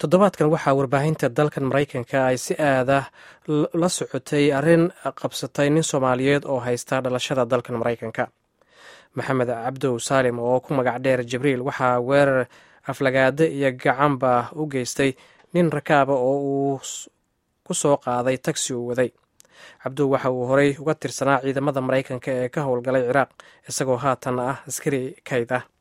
toddobaadkan waxaa warbaahinta dalkan maraykanka ay si aada la socotay arrin qabsatay nin soomaaliyeed oo haysta dhalashada dalkan maraykanka maxamed cabdow saalim oo ku magac dheer jibriil waxaa weerar aflagaado iyo gacanba u geystay nin rakaaba oo uu ku soo qaaday tagsi uu waday cabdow waxa uu horey uga tirsanaa ciidamada maraykanka ee ka howlgalay ciraaq isagoo haatan ah askari kayd ah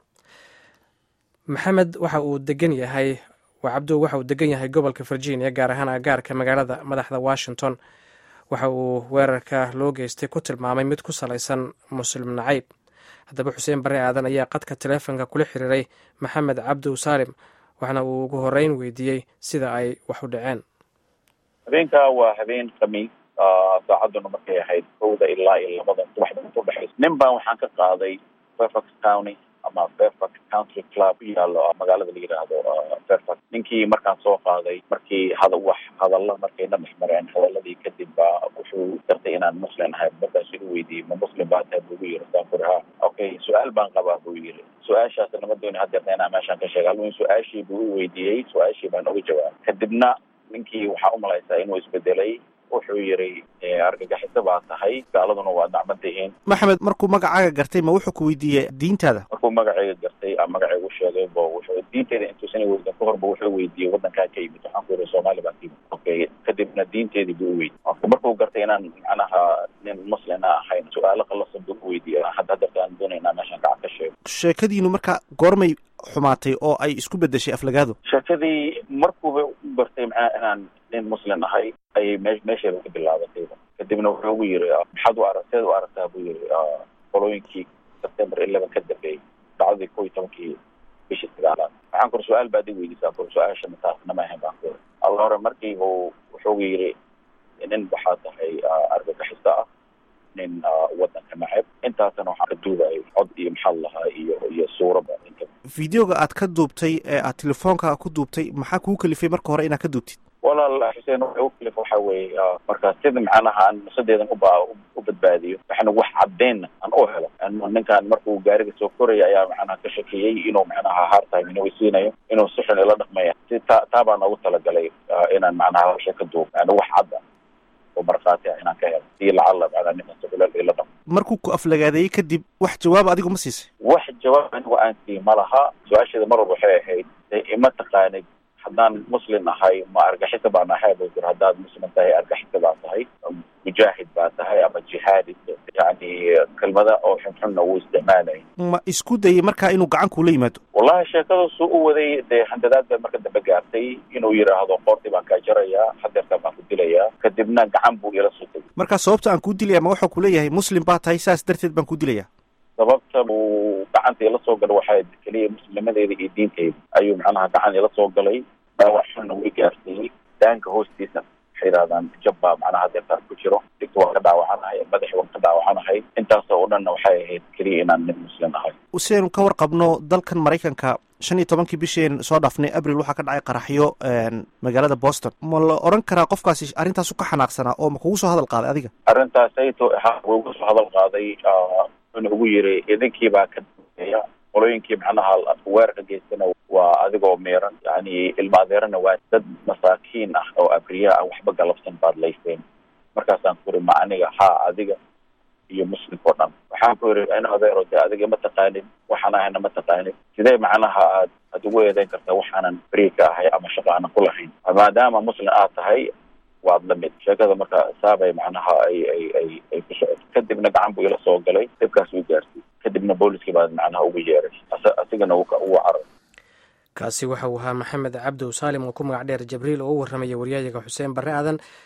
maxamed waxa uu degan yahay cabdow waxa uu degan yahay gobolka virginia gaar ahaan agaarka magaalada madaxda washington waxa uu weerarka loo geystay ku tilmaamay mid ku salaysan muslim nacayb haddaba xuseen barre aadan ayaa qadka taleefonka kula xiriiray maxamed cabdow saalim waxna uu ugu horeyn weydiiyey sida ay wax u dhaceen habeenka waa habeen khamiis saacaduna markay ahayd kowda ilaa iyo labada subaxda inta udhexaysa nin baan waxaan ka qaaday fairfax county ama fairfax country club ku yaalo magaalada la yidhaahdo fairfax ninkii markaan soo qaaday markii hada wax hadalla markayna dhexmareen hadaladii kadib baa wuxuu gartay inaan muslim ahay markaas igu weydiiyey ma muslim baa tahay buu igu yiri saanfur ha okay su-aal baan qabaa buu yiri su-aashaas nama dooni hadeerna inaan meeshaan ka sheega halwin su-aashii buu i weydiiyey su-aashii baan uga jawaabay kadibna ninkii waxaa umalaysaa inuu isbedelay wuxuu yiri argagaxiso baa tahay gaaladuna waa dacban tihiin maxamed markuu magacaaga gartay ma wuxuu ku weydiiyey diintaada markuu magacayga gartay a magacaygu sheegay bo wuxuu diinteeda intuusan weydiin ka horba wuxuu weydiiyey wadankaa ka yimid waxaan ku yiri soomaali baa ka yimid okay kadibna diinteedii buu uweydiy markuu gartay inaan macnaha nin muslina ahayn su-aalo qalasan buu uweydiiyey hadda hadeerta aan doonayna meeshaan gacan ka sheego sheekadiinu marka goormay xumaatay oo ay isku bedeshay aflagaado sheekadii markuuba u gartay macnaha inaan nin muslim ahay ayay me meesheeda ka bilaabatay kadibna wuxuu ugu yiri maxaad u arag seed u aragtaa buu yiri qolooyinkii september eleven ka dambeeyey dacdadii kow iyo tobankii bishii sagaalaad waxaan kuri su-aal baad i weydiisaa kuri su-aasha mataasna ma ahayn baan kuri alla hore markii uu wuxuu yiri nin waxaa tahay argagaxiso ah nin wadanka nacab intaasna waxaan ka duubayay cod iyo maxaa lahaa iyo iyo suuraba videoga aad ka duubtay ee aad telefoonka ku duubtay maxaa kugu kalifay marka hore inaad ka duubtid walaal xuseen waxa u kalif waxa weeye markaa sida macnaha aan nusadeedan uba u badbaadiyo waxana wax caddeynna aan u helo ninkan markuu gaariga soo koraya ayaa macnaha ka shakiyey inuu macnaha hartime inuu isiinayo inuu si xun ila dhaqmaya si ta taa baa noogu talagalay inaan macnaha hawsha ka duub yani wax cadda oo markhaati ah inaan ka helo iyo lacalla macnaha ninkan sibilal ila dhaqmo markuu ku aflagaadeeyey kadib wax jawaab adigu ma siisay wax jawaab anigu aan sii ma laha su-aasheeda mar walba waxay ahayd ima taqaanid haddaan muslim ahay ma argaxisa baan ahay bu jir haddaad muslim tahay argaxisa baa tahay mujaahid baa tahay ama jihaadi yani kelmada oo xunxunna wuu isticmaalay ma isku dayay markaa inuu gacan kuula yimaado wallahi sheekadaasuu u waday dee handadaad baa marka dambe gaartay inuu yidhaahdo qoortii baan kaa jarayaa hadeertaa baan ku dilayaa kadibna gacan buu ila soo tegay markaa sababta aan kuu dilaya ma waxuu kuleeyahay muslim baa tahay saas darteed baan kuu dilaya sababta uu gacanta ila soo galay waxay keliya muslimadeeda iyo diinteyda ayuu macnaha gacan ila soo galay dhaawac xunna way gaarsiiyey daanka hoostiisa waxay yidhahdaan jab baa macnaha hadeertaan ku jiro digta waan ka dhaawacanahay madaxi waan ka dhaawacanahay intaasoo o dhanna waxay ahayd keliya inaan nin muslim ahay siaynu ka warqabno dalkan maraykanka shan iyo tobankii bisheen soo dhaafnay abril waxaa ka dhacay qaraxyo magaalada boston ma la odhan karaa qofkaasi arrintaasu ka xanaaqsanaa oo ma kugu soo hadal qaaday adiga arrintaasayto ha wuu uga soo hadal qaaday wuxuuna ugu yiri idinkii baa ka dambeeya qolooyinkii macnaha weerarka geystana waa adigoo meeran yani ilma adeerana waa dad masaakiin ah oo abriya ah waxba galabsan baad layseen markaasaan ku iri ma aniga haa adiga iyo muslimka o dhan waxaan ku iri in adeero de adiga ma taqaanid waxaan ahayna ma taqaanid sidee macnaha aad aad ugu eedeyn kartaa waxaanan beri ka ahay ama shaqo aanan ku lahayn maadaama muslim aad tahay waad la mid sheekada marka saabay macnaha ay ay ay ay ku socoto kadibna gacan buu ila soo galay dhibkaas uu gaarsiy kadibna booliskii baa macnaha ugu yeeray asigana ugu carar kaasi waxa uu ahaa maxamed cabdow saalim oo ku magac dheer jibriil oo u warramaya waryayaga xuseen barre aadan